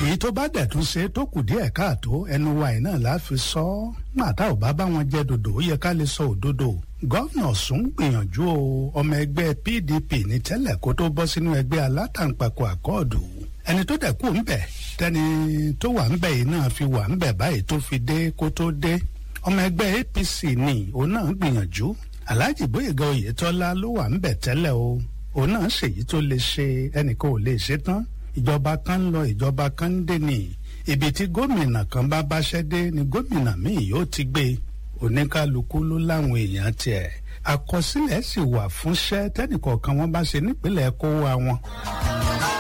èyí tó bá dẹ̀ tún ṣe tó kù díẹ̀ káàtó ẹnu wa yìí náà láfi sọ ọ́ màtá ò bá bá wọn jẹ́ dodo ó yẹ ká lè sọ òdodo gọ́vnà Ọ̀ṣun gbìyànjú o ọmọ ẹgbẹ́ PDP ní tẹ́lẹ̀ kó tó bọ́ sínú ẹgbẹ́ alátàǹpàkò àkọọ̀dù ẹni tó dẹ̀ kú ńbẹ̀ tẹni tó wà ńbẹ̀ yìí náà fi wà ńbẹ̀ báyìí tó fi dé kó tó dé ọmọ ẹgbẹ́ APC ni òun náà gbìyànjú Alhaji Boyega Oyetola ló wà ńbẹ̀ tẹ́lẹ̀ o òun náà ṣèyí tó lè ṣe ẹnìkan ò lè ṣe tán ìjọba kan ń lọ ìjọba kan ń dé ni ibi tí gómìnà kan bá báṣẹ́ dé ni gómìnà míì yóò ti gbé oníkálukú ló láwọn èèyàn tiẹ̀ àkọsílẹ̀ sì wà fúnṣẹ́ tẹ́nìkọ̀ọ̀kan wọn bá ṣe nípìnlẹ̀ kó wa wọn.